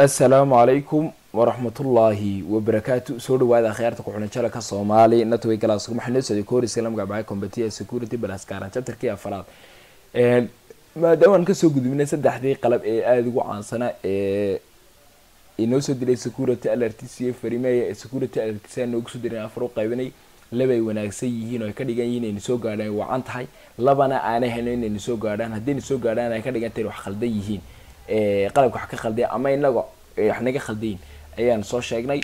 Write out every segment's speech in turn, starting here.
assalaamu calaykum waraxmatullaahi wabarakaatu soo dhawaada akhyaarta ku-xunajala ka soomaali natway galaas waxaa noo socday koris lamga bacay combatia security balaskaaran chapterkii afaraad maadaama aan kasoo gudubnay saddexdii qalab ee aada ugu caansanaa ee inoo soo diray security alert c farimeya ee security alert saa noogu soo diray afar u qaybinay labay wanaagsan yihiin oo ay ka dhigan yihiin inayna soo gaadhaan wacan tahay labana aanay helin inayna soo gaadhaan haddayna soo gaadhaan ay ka dhigan tahay wax khaldan yihiin qalabka wax ka khalday ama inaga wax naga khaldayin ayaan soo sheegnay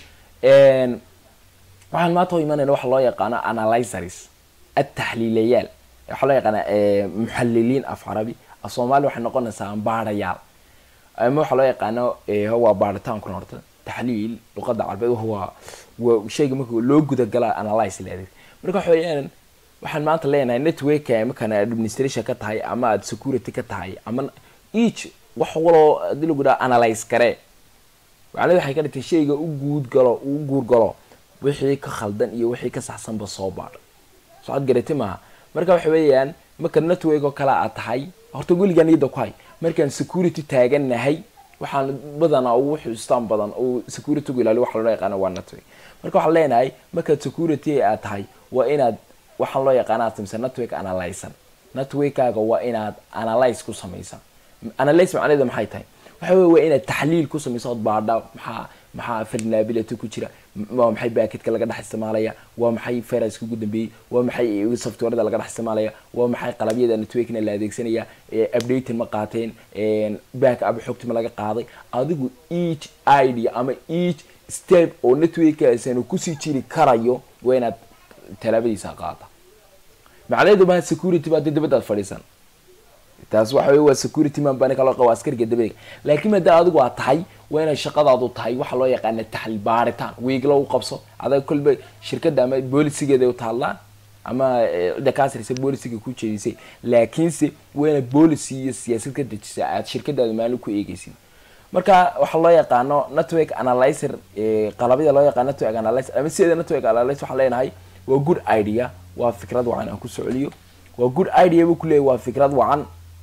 waxaan maanta u imanayna waxa loo yaqaano analyzers ataxliilayaal waxaa loo yaqaana muxaliliin af carabi af soomaali waxay noqonaysaa baarayaal ama waxaa loo yaqaano waa baaritaankuna horta taxliil luqada carabeed waa waa shayga marka loo gudagala analyze leedahay marka waxa weeyaan waxaan maanta leenahay networka markaan administration ka tahay ama aad security ka tahay ama each wax waloo hadii lagu dhaha analyze garee macnada waxay ka dhigtay shayga u guudgalo u guurgalo wixii ka khaldan iyo wixii ka saxsanba soo baadha socod garati maaha marka waxa weeyaan marka network oo kale aad tahay horta weligaa niyada ku hay markaan security taagannahay waxaan badanaa ugu xustaan badan oo security gu ilaaliyo waxa loo yaqaana waa network marka waxaan leenahay markaad security aad tahay waa inaad waxaan loo yaqaana aad samaysa network analysan networkaaga waa inaad analyze ku samaysa analyze macnaheeda maxay tahay waxa wey waa inaad taxliil ku samayso ood baadha maxaa maxaa vulnerability ku jira waa maxay baaketka laga dhex isticmaalaya waa maxay firaska ugu dambeeyey waa maxay softwareda laga dhex isticmaalaya waa maxay qalabyada networkna la adeegsanaya updating ma qaateen back up xogti ma laga qaaday adigu each idea ama each step oo networkaasanu kusii jiri karayo waa inaad talaabadiisa qaata macnaheedu maha security baa dee dibadaad fadhiisan taas waxa wey waa security man bani kaloo qaba askariga dabadega laakiin maada adigu aad tahay waa inay shaqadaadu tahay waxaa loo yaqaana taxliil baaritaan wiigla u qabso adag kolba shirkadda ama boolisigeeda u taallaan ama cidda kaa sirisa boolisiga ku jeedisay laakiinse waa inaad boolicy iyo siyaasad ka dejisa aad shirkadaada maalin ku eegeysid marka waxaa loo yaqaano network analyzer qalabyada loo yaqaano network analyzer ama sideeda network analyzer waxaan leenahay waa good idea waa fikrad wacan aan ku socoliyo waa good idea buu kuleeyahy waa fikrad wacan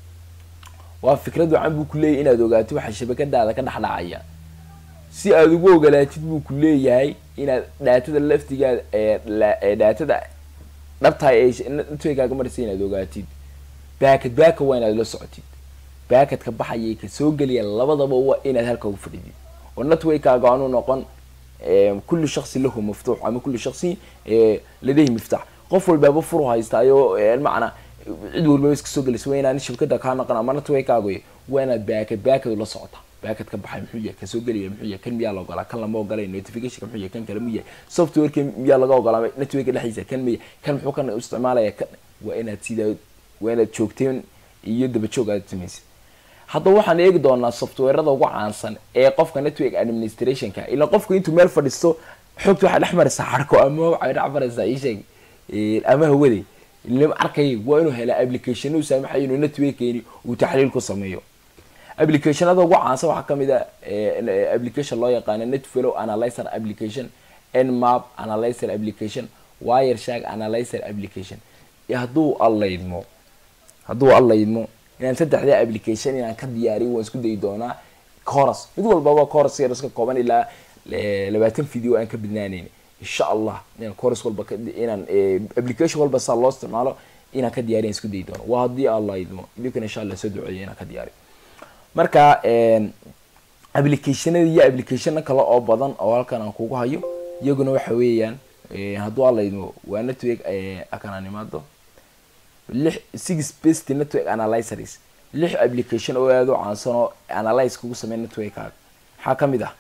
waa fikrad wacan buu kuleeyahy inaad ogaato waxa shabakadaada ka dhexdhacaya si aad ugu ogolaatid buu ku leeyahay inaad dhaatada laftigaada ee dhaatada dhabtahay ee networkaaga maraysa inaad ogaatid baakad baaka waa inaad la socotid baakadka baxayay ka soo geliya labadaba waa inaad halka u fadhidid oo networkaaga aanu noqon kullu shaksi lahu maftuux ama kullu shaksi ladayhi miftax qof walbaaba furu haystaayo macnaa cid walbaba iska soo gelaysa waa inaan shabakada kaa naqon ama networkaago waa inaad baakad baakad la socota baakad ka baxay muxuu yahay kasoo gelaya muxuu yahay kan miyaa la ogolaa kan lama ogolay notificationka muxuu yahay kan kale mu yahay softwareka miyaa laga ogolaa networka dhexdiisa kan miya kan muxuu kan isticmaalaya kan waa inaad sidaa waa inaad joogteen iyo dabajoog aad samaysid haddaba waxaan eegi doonaa softwarada ugu caansan ee qofka network administrationka ila qofku intuu meel fadhiisto xogta waxaa dhex maraysaa xarko ama waxay dhex maraysaa isheeg ama hawaday lama arkay waa inuu helaa application u saamaxay inuu networkeeni uu taxliil ku sameeyo applicationada ugu caansan waxaa kamid a application loo yaqaano netfellow analyzer application nmap analyzer application wireshark analyzer application hadduu allaydmo hadduu allaydmo inaan saddexda application inaan ka diyaariyo waan isku dayi doonaa coros mid walbaba coros yar iska kooban ilaa labaatan video aan ka badnaaneyn insha allah inaan coros walba inaan application walba saa loo isticmaalo inaan ka diyaariyan isku dayi doono waa haddii allah idmo idinkana insha allah soo duceeya inaan ka diyaariyo marka applicationada iyo applicationa kale oo badan oo halkan aan kugu hayo iyaguna waxa weeyaan hadduu alla idmo waa network akanaan imaado lix six best network analyzers lix application oo aada u caansan oo analyze kugu sameeya networkaaga maxaa kamid ah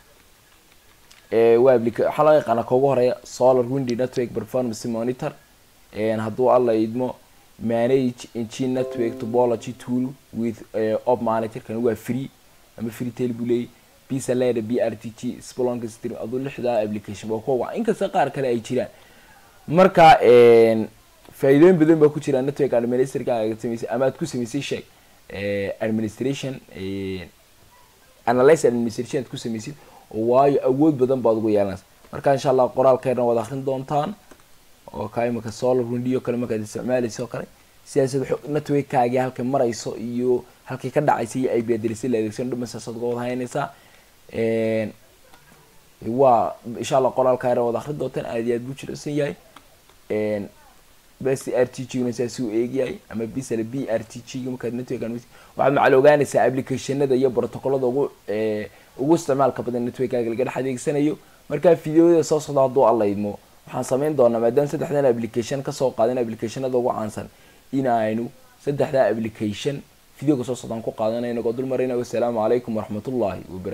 waa applica waxaa laga yaqaana kaugu horeeya solar windy network performance monitor hadduu alla idmo manage engine network topology tool with op monitor kan waa free ama free tail buu leeyay pisa leda b r t g splonk stream aduu lixdaa application waa kuwa wacan inkasta qaar kale ay jiraan marka faa'iidooyin badan baa ku jira network administratorka aad samaysay ama aad ku samaysay sheeg administration analyze administration aad ku samaysid waayo awood badan baad ugu yeelanaysa marka insha allah qoraalkeena waad akrin doontaan oo ka imika solar windio kale markaad isticmaalaysa oo kale sidaasad networkkaagii halkay marayso iyo halkay ka dhacaysa iyo ip address la adeegsan dhumasaasaad uga wada haynaysaa waa insha allah qoraalka yar wada akri doontaan aad iyo aad buu jirosan yahay bs r t g na saasi u eegyahay ama bisale b r t g markaad network waxaad macal ogaanaysaa applicationada iyo protocolada ugu ugu isticmaalka badan networkaaga laga dhex adeegsanayo markaa videoyada soo socda hadduu allaydmo waxaan sameyn doonaa maadaama saddexdan application kasoo qaadan applicationada ugu caansan in aynu saddexda application videoga soo socdaan ku qaadanay inagoo dul marayna wasalaamu calaykum waraxmatullahi wabara